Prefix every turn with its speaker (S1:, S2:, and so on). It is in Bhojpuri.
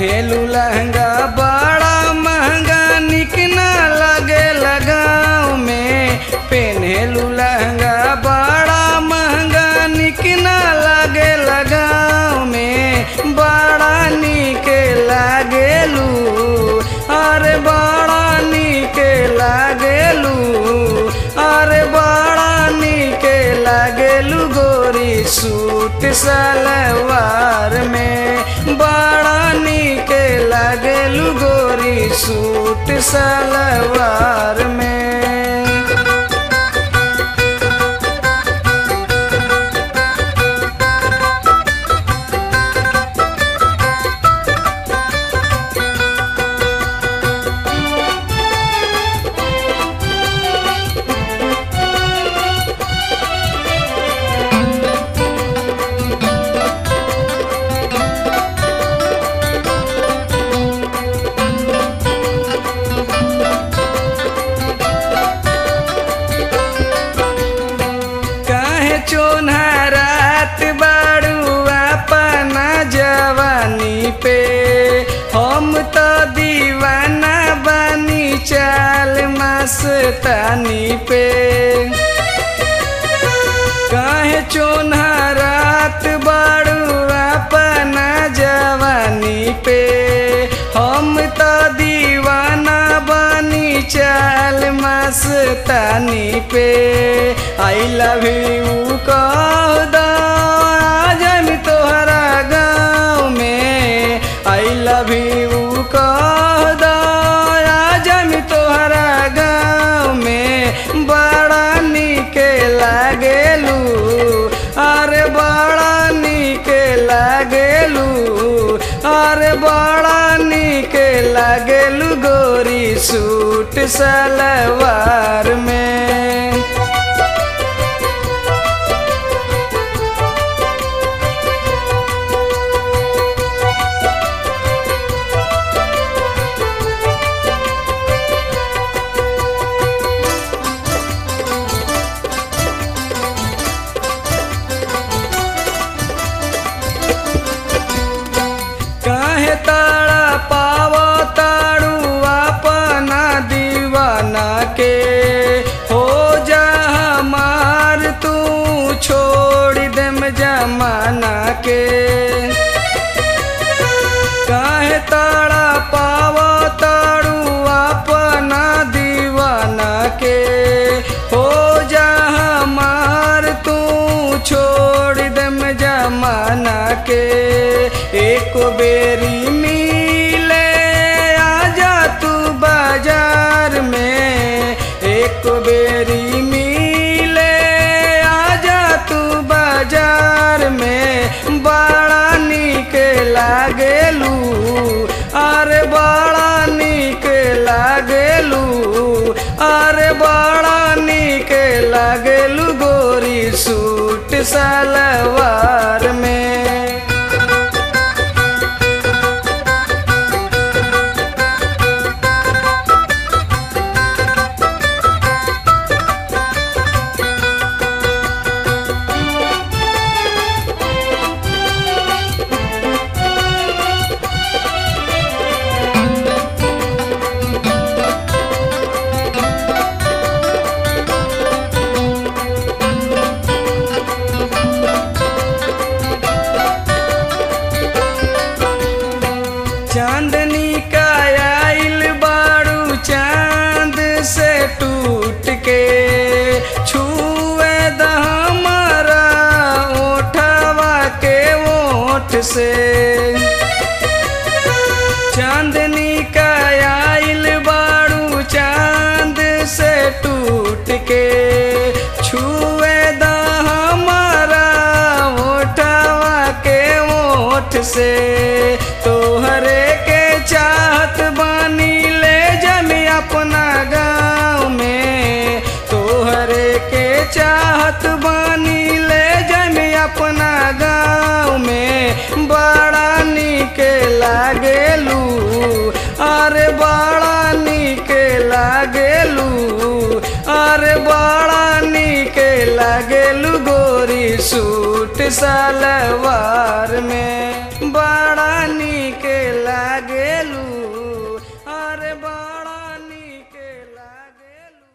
S1: पेन्हेलू लहंगा बड़ा महंगा निक ना लगे लगाव में पेन्हेलू लहंगा बड़ा महंगा निक ना लगे लगाव में बड़ा निक लागेलू अरे बड़ा निक लागेलू अरे बड़ा निक लागेलू गोरी सूट सलवार में बड़ा निक लागेलू गोरी सूट सलवार में काहे चोन्हरात बाड़ू अपना जवानी पे हम तो दीवाना बानी चाल मस्तानी पे काहे चोन्हरात बाड़ू अपना जवानी पे हम तो दीवाना बानी चाल मस्तानी पे आई लव यू कह दो जम तोहरा गाँव में आई लव यू कह दो जम तोहरा गाँव में बड़ा निक लागेलू अरे बड़ा निक लागेलू अरे बड़ा निक लागेलू गोरी सूट सलवार में काहे ताड़ा पावा ताड़ू अपना दीवाना के हो जा हमार तू छोड़ देम जमाना के काहे ताड़ा पावा ताड़ू अपना दीवाना के हो जा हमार तू छोड़ देम जमाना के एक बेरी मिले आजा तू बाजार में एक बेरी मिले आजा तू बाजार में बड़ा निक लागेलू अरे बड़ा निक लागेलू अरे बड़ा निक लागेलू गोरी सूट सलवार में चांदनी का आइल बाड़ू चांद से टूट के छुए द हमारा ओठवा के ओठ से चांदनी का आइल बाड़ू चांद से टूट के छुए द हमारा ओठवा के ओठ से तोहरे के चाहत बानी ले जमी अपना गाँव में तोहरे के चाहत बानी ले जमी अपना गाँव में बड़ा निक लागेलू अरे बड़ा निक लागेलू अरे बड़ा निक लागेलू गोरी सूट सलवार में बड़ा निक